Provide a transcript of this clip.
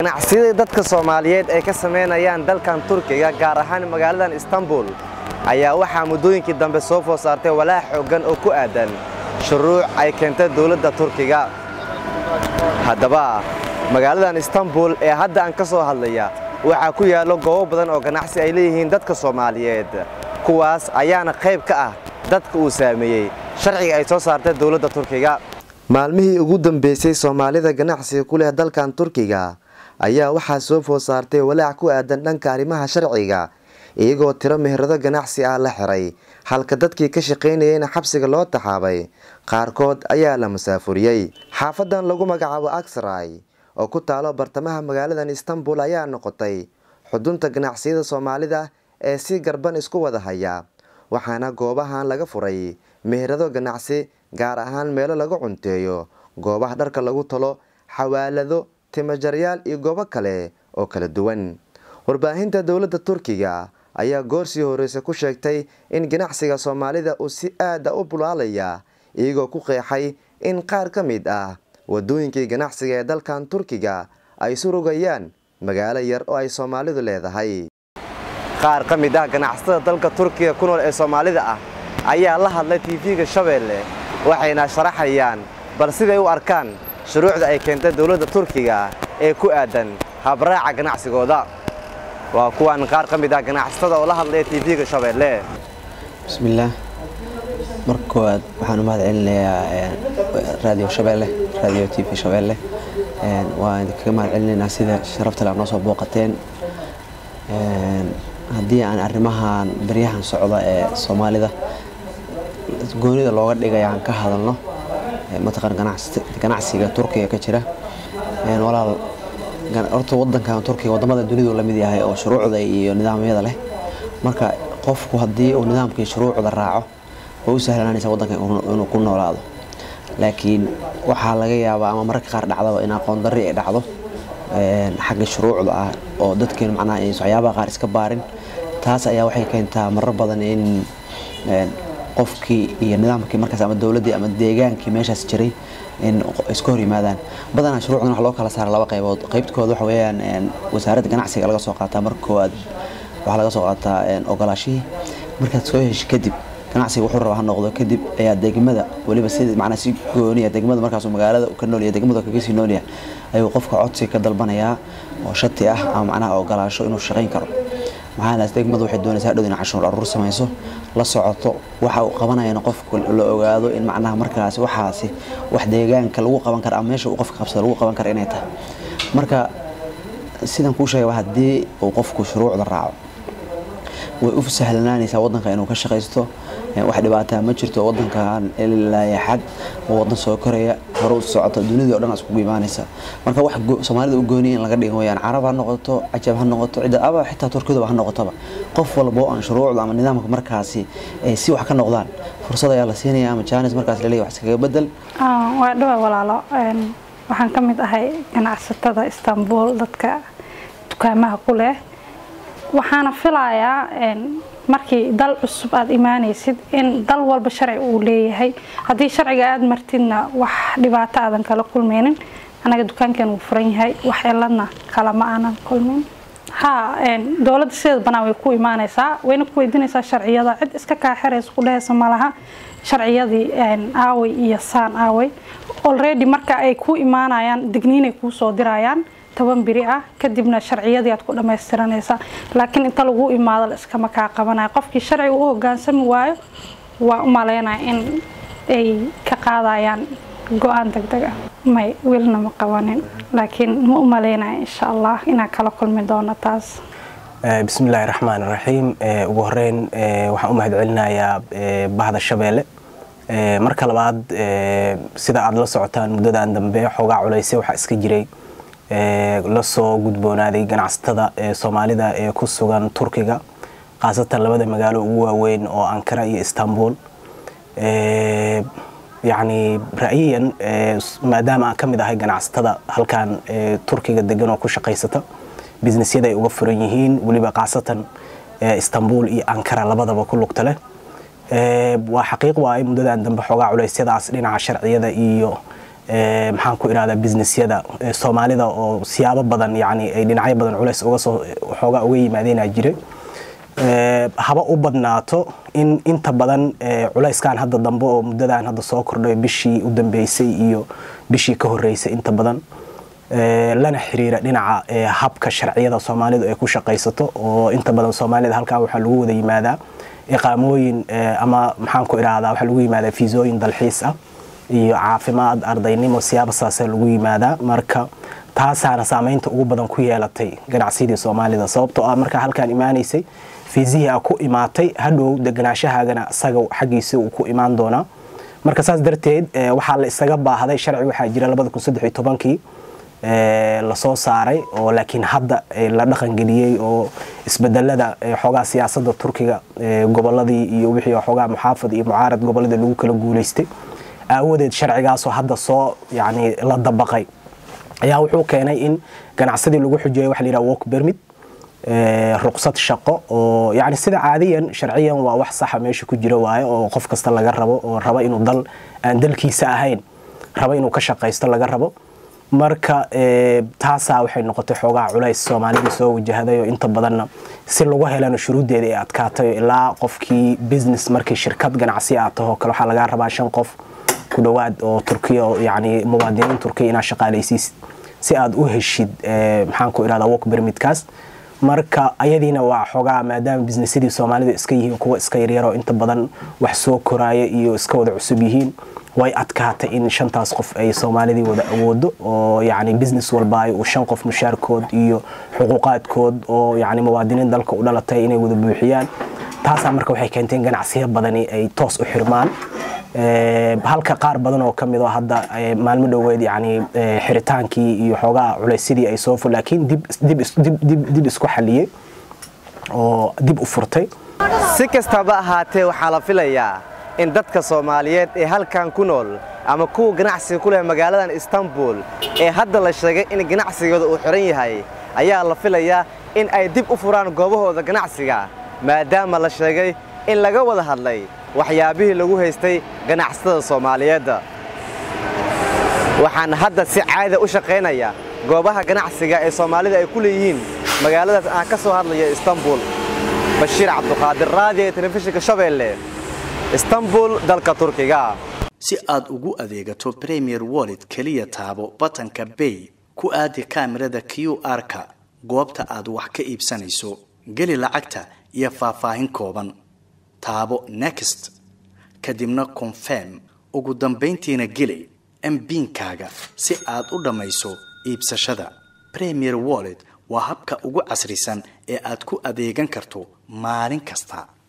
ganacsiyada dadka soomaaliyeed ay ka samaynayaan dalkan turkiga gaar ahaan magaaladan istanbul ayaa waxaa muddooyinkii dambe soo food saartay walaac xooggan oo ku aadan shuruuc ay keentay dowladda turkiga haddaba magaaladan istanbul ee hadda aan ka soo hadlaya waxaa ku yaallo goobo badan oo ganacsi ay leeyihiin dadka soomaaliyeed kuwaas ayaana qayb ka ah dadka uu saameeyey sharciga ay soo saartay dowladda turkiga maalmihii ugu dambeysay soomaalida ganacsiga ku leh dalkan turkiga ayaa waxaa soo food saartay walaac ku aadan dhanka arrimaha sharciga iyagoo tiro meherado ganacsi ah la xiray halka dadkii ka shaqaynayeyna xabsiga loo taxaabay qaarkood ayaa la masaafuriyey xaafadan lagu magacaabo aksray oo ku taalo bartamaha magaaladan istanbul ayaa noqotay xudunta ganacsiyada soomaalida ee si garban isku wada haya waxaana goobahan laga furay meherado ganacsi gaar ahaan meelo lagu cunteeyo goobaha dharka lagu talo xawaalado timajaryaal iyo goobo kale oo kala duwan warbaahinta dowladda turkiga ayaa goorsii horeyse ku sheegtay in ganacsiga soomaalida uu si aada u bulaalaya iyagoo ku qeexay in qaar ka mid ah wadooyinkii ganacsiga ee dalkan turkiga ay surugayaan magaalo yar oo ay soomaalidu leedahay qaar ka mid ah ganacsatada dalka turkiga ku nool ee soomaalida ah ayaa la hadlay tv-ga shabeelle waxayna sharaxayaan bal siday u arkaan shuruucda ay keentay dowladda turkiga ee ku aadan habraaca ganacsigooda waa kuwan qaar ka mid ah ganacsatada oo la hadlaya tv-ga shabeelle bismillaah marka koowaad waxaan u mahad celinayaa raadiyo shabeelle raadiyo t v shabeelle waan idinkaga mahad celinaynaa sida sharafta le aad noo soo booqateen haddii aan arrimahan baryahan socda ee soomaalida goonida looga dhigay aan ka hadalno mataqan ganacsiga turkiga ka jira walaal horta wadankan turkiga wadamada dunidu la mid yahay oo shuruucda iyo nidaamyada leh marka qofku haddii uu nidaamkii shuruucda raaco way u sahlanaanaysa wadanka inuu ku noolaado laakiin waxaa laga yaabaa ama mararka qaar dhacdaba in aqoon darri ay dhacdo xagga shuruucda ah oo dadkeen macnaha aysan waxyaabaha qaar iska baarin taas ayaa waxay keentaa marar badan in qofkii iyo nidaamkii markaas ama dowladdii ama deegaankii meeshaas jiray in iska hor yimaadaan badanaa shuruucdan wax loo kala saara laba qaybood qaybtooda waxa weeyaan wasaaradda ganacsiga laga soo qaataa marka koowaad waxaa laga soo qaataa ogolaashihii markaad soo hesho kadib ganacsiga wuxuu raba ha noqdo kadib ayaa degmada weliba si macnaa si gooniya degmada markaasuu magaalada ka noolya degmada kaga sii noolya ayuu qofka codsi ka dalbanayaa oo shati ah ama macnaha ogolaasho inuu shaqayn karo maxaanaas degmadu waxay doonaysaa hadhow in cashuur aruur samayso la socoto waxa uu qabanayana qofku la ogaado in macnaha markaasi waxaasi wax deegaanka lagu qaban kara ama meesha uu qofka qabsada lagu qaban kara inay tahay marka sidan kuu sheegay haddii uu qofku shuruucda raaco way u sahlanaanaysaa wadanka inuu ka shaqaysto wax dhibaataa ma jirto wadankan ilaa xad oo wadan soo koraya hore u socoto dunidii o dhan iskugu imaanaysa marka wax soomaalida u gooniya in laga dhigo wayaan carab ha noqoto cajab ha noqoto cidda aba xitaa turkiduba ha noqotoba qof walba oo aan shuruucda ama nidaamka markaasi si wax ka noqdaan fursad ayaa la siinaya ama jaanis markaas laleeyahy wax iskaga bedel waa dhawa walaalo waxaan ka mid ahay ganacsatada istanbul dadka dukaamaha ku leh waxaana filayaa markii dal cusub aada imaanaysid in dal walba sharci uu leeyahay haddii sharciga aada martidna wax dhibaato aadan kala kulmaynin anaga dukaankan wuu furan yahay wax ciladna kalama aanan kulmin ha dowladda sideeda banaan way ku imaanaysaa wayna ku weydiinaysaa sharciyada cid iska kaaxiraysa ku dhehaysa malaha sharciyadii aaway iyo saan aaway already marka ay ku imaanayaan digniinay kuu soo dirayaan toban biri ah kadibna sharciyadii aad ku dhamaystiranaysaa laakiin inta lagu imaado la iskama kaa qabanaya qofkii sharciga u hogaansami waayo waa u maleynaya in ay ka qaadayaan go-aan degdeg ah may welina ma qabanin laakiin ma u maleynaya insha allah inaan kala kulmi doono taas bismillaahi raxmaan raxiim ugu horeyn waxaan u mahad celinayaa bahda shabeelle marka labaad sida aada la socotaan muddadan dambe xoogaa culayse waxaa iska jiray la soo gudboonaaday ganacsatada soomaalida ee ku sugan turkiga khaasatan labada magaalo ugu waaweyn oo ankara iyo istanbul yacni ra'yiyan maadaama aan ka mid ahay ganacsatada halkan turkiga degan oo ku shaqaysata businessyada ay uga furan yihiin weliba khaasatan istanbul iyo ankara labadaba ku lugta leh waa xaqiiq waaye muddadan dambe xoogaa culeysyadaas dhinaca sharciyada iyo maxaan ku irahdaa businessyada soomaalida oo siyaabo badan yani ay dhinacyo badan culays uga soo xoogaa uga yimaadeenaa jiray haba u badnaato in inta badan culayskan hadda dambe oo muddadan hadda soo kordhay bishii u dambeysay iyo bishii ka horeysay inta badan lana xiriira dhinaca habka sharciyada soomaalidu ay ku shaqaysato oo inta badan soomaalida halkan waxaa lagu wada yimaadaa iqaamooyin ama maxaan ku irahdaa waxaa lagu yimaadaa fiisooyin dalxiis ah iyo caafimaad ardaynimo siyaaba saasee lagu yimaadaa marka taasaana saameynta ugu badan ku yeelatay ganacsidii soomaalida sababtoo ah markaa halkaan imaanaysay fiisihii a ku imaatay hadhow deganaashahaagana isaga xaggiisa uu ku imaan doonaa marka saas darteed waxaa la isaga baahday sharci waxaa jira kii lasoo saaray oo laakiin hadda la dhaqangeliyey oo isbedelada xoogaa siyaasada turkiga goboladii iyo wixii xoogaa muxaafad iyo mucaarad goboladii lagu kala guulaystay aawadeed sharcigaasoo hadda soo yani la dabaqay ayaa wuxuu keenay in ganacsadii lagu xujeeyo waxa la yidhaha work permit ruqsad shaqo oo yani sida caadiyan sharciyan waa wax saxa meesha ku jira waaye oo qof kasta laga rabo oo raba inuu dal aan dalkiisa ahayn raba inuu ka shaqaysto laga rabo marka taasaa waxay noqotay xoogaa culays soomaalida soo wajahday oo inta badanna si lagu helana shuruuddeeda ay adkaatay ilaa qofkii business markii shirkad ganacsi aad taho kale waxaa lagaa rabaa shan qof ku dhowaad oo turkiya oo yani muwaadiniin turkiya inaad shaqaalaysiisid si aad u heshid maxaan ku irahdaa work permitkaas marka ayadiina waa xoogaa maadaama businessadii soomaalida iska yihiin kuwa iska yaryaroo inta badan wax soo koraaya iyo iska wada cusub yihiin way adkaatay in shantaas qof ay soomaalidii wada awoodo oo yani business walba uu shan qof mushaarkood iyo xuquuqaadkood oo yani muwaadiniin dalka u dhalatay inay wada buuxiyaan taasaa marka waxay keentay in ganacsiyo badani ay toos u xirmaan halka qaar badan oo ka mid oo hadda maalmo dhoweed yani xiritaankii iyo xoogaa culaysyadii ay soo fur laakiin dib isku xaliyey oo dib u furtay si kastaba ahaatee waxaa la filayaa in dadka soomaaliyeed ee halkan ku nool ama kuwa ganacsiga ku leh magaaladan istanbul ee hadda la sheegay in ganacsigooda uu xiran yahay ayaa la filayaa in ay dib u furaan goobahooda ganacsiga maadaama la sheegay in laga wada hadlay waxyaabihii lagu haystay ganacsatada soomaaliyeedda waxaan hadda si caada u shaqaynaya goobaha ganacsiga ee soomaalida ay ku leeyihiin magaaladaas aan ka soo hadlaya istanbul bashiir cabduqaadir raadiyo ee telefishinka shabeelle istanbul dalka turkiga si aad ugu adeegato premier wallet keliya taabo batanka bay ku aadi kaamirada q r-ka goobta aad wax ka iibsanayso geli lacagta iyo faahfaahin kooban taabo next kadibna confirm ugu dambayntiina geli mbiinkaaga si aad u dhammayso iibsashada premier wallet waa habka ugu casrisan ee aad ku adeegan karto maalin kasta